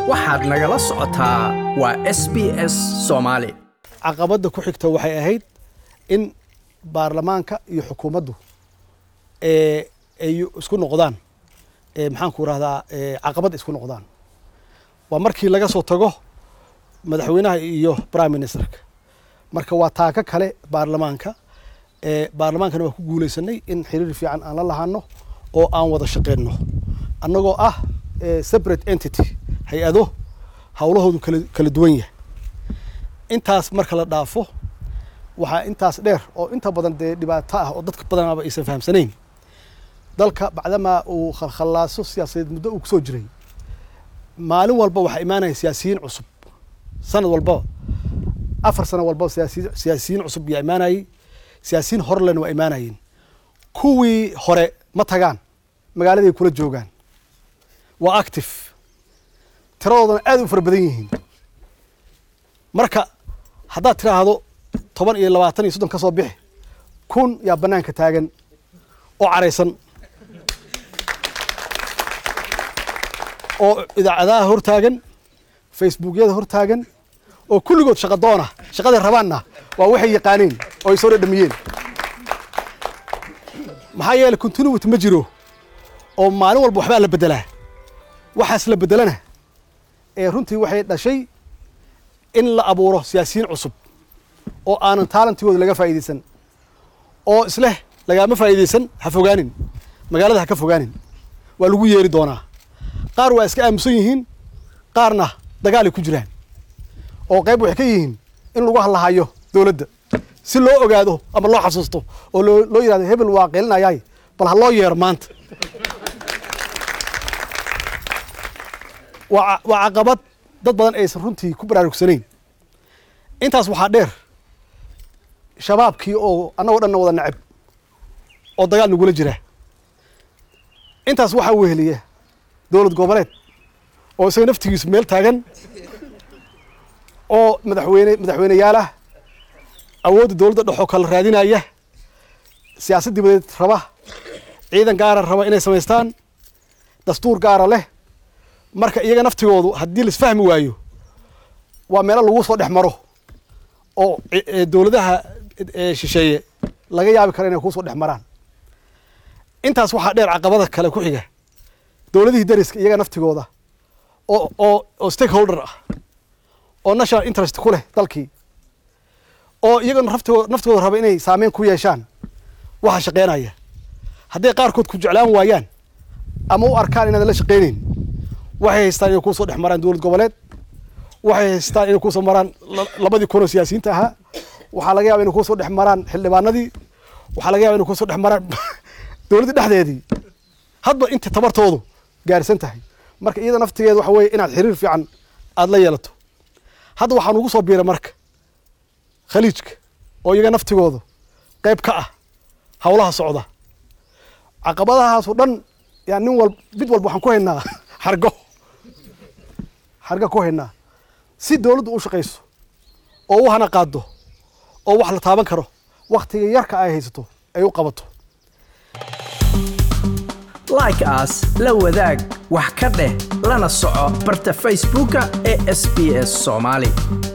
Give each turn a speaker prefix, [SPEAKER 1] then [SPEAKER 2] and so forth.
[SPEAKER 1] waxaad nagala socotaa waa s b s soomaali
[SPEAKER 2] caqabadda ku xigta waxay ahayd in baarlamaanka iyo xukuumaddu ee ay isku noqdaan ee maxaanku rahdaa caqabad isku noqdaan waa markii laga soo tago madaxweynaha iyo prime ministerka marka waa taaka kale baarlamaanka ee baarlamaankana waa ku guuleysanay in xiriir fiican aan la lahaano oo aan wada shaqeyno annagoo ah separate entity hay-ado howlahoodu kala kala duwan yahay intaas marka la dhaafo waxaa intaas dheer oo inta badan dee dhibaato ah oo dadka badanaaba aysan fahamsanayn dalka bacdamaa uu khalkhalaaso siyaasadeed muddo uu kusoo jiray maalin walba waxaa imaanaya siyaasiyiin cusub sanad walbaba afar sano walbaba siyaasi siyaasiyiin cusub yaa imaanayey siyaasiyiin horelena waa imaanayeen kuwii hore ma tagaan magaaladay kula joogaan waa active tiradoodana aad u fara badan yihiin marka haddaad tiraahdo toban iyo labaatan iyo soddon ka soo bixi kun yaa banaanka taagan oo caraysan oo idaacadaha hor taagan facebookyada hor taagan oo kulligood shaqa doona shaqaday rabaanna waa waxay yaqaaneen oo ay soo dhadhamiyeen maxaa yeeley continuity ma jiro oo maalin walba waxbaa la beddelaa waxaas la beddelana ee runtii waxay dhashay in la abuuro siyaasiyiin cusub oo aanan taalantigooda laga faa'iidaysan oo isleh lagaama faa'iidaysan ha fogaanin magaalada ha ka fogaanin waa lagu yeeri doonaa qaar waa iska aamusan yihiin qaarna dagaalay ku jiraan oo qayb waxay ka yihiin in lagu hallahayo dowladda si loo ogaado ama loo xasuusto oo loo loo yidhahdo hebel waa qeelinayaay bal ha loo yeero maanta waa waa caqabad dad badan aysan runtii ku baraarugsanayn intaas waxaa dheer shabaabkii oo annagoo dhanna wada nacab oo dagaal nagula jira intaas waxaa weheliya dowlad goboleed oo isaga naftigiisu meel taagan oo madaxweyne madaxweyneyaal ah awoodda dowladda dhexoo kala raadinaya siyaasad dibadeed raba ciidan gaara raba inay samaystaan dastuur gaara leh marka iyaga naftigoodu haddii laisfahmi waayo waa meelo lagu soo dhex maro oo dowladaha shisheeye laga yaabi karo inay kusoo dhex maraan intaas waxaa dheer caqabada kale ku xiga dowladihii dariska iyaga naftigooda oo oo oo stakeholder ah oo national interest ku leh dalkii oo iyaga naftigooda naftigooda raba inay saameyn ku yeeshaan waxa shaqeynaya hadday qaarkood ku jeclaan waayaan ama u arkaan inaadan la shaqeyneyn waxay haystaan inay kusoo dhex maraan dowlad goboleed waxay haystaan inay kusoo maraan labadii kun oo siyaasiyiinta ahaa waxaa laga yaba inay kusoo dhex maraan xildhibaanadii waxaa laga yaba inay kusoo dhex maraan dowladda dhexdeedii hadba inta tabartoodu gaarsan tahay marka iyada naftigeeda waxa weye inaad xiriir fiican aada la yeelato hadda waxaan ugu soo biiray marka khaliijka oo iyaga naftigooda qayb ka ah howlaha socda caqabadahaasoo dhan yaa nin wal mid walba waxaan ku haynaa xargo xargo ku haynaa si dowladdu u shaqayso oo u hana qaado oo wax la taaban karo waktiga yarka ay haysato ay u qabato
[SPEAKER 1] like aas la wadaag wax ka dheh lana soco barta facebooka ee sb s soomaali